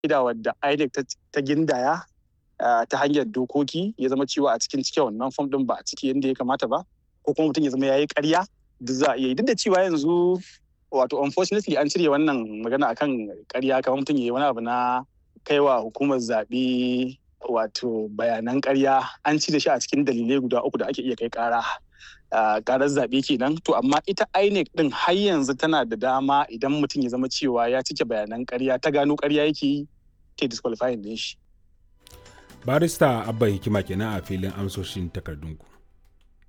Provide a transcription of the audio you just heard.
ida wadda INEC ta gindaya ta hanyar dokoki ya zama cewa a cikin cike wannan fom din ba a ciki yadda ya kamata ba ko kuma mutum ya zama ya yi karya duk za a iya yi duk da cewa yanzu wato unfortunately an cire wannan magana akan karya kamar mutum ya yi wani abu na kaiwa hukumar zaɓe wato bayanan karya an cire shi a cikin dalilai guda uku da ake iya kai kara karar zaɓe kenan to amma ita INEC din har yanzu tana da dama idan mutum ya zama cewa ya cike bayanan karya ta gano karya yake yi ta disqualifying din shi barista abba hikima kenan a filin amsoshin takardunku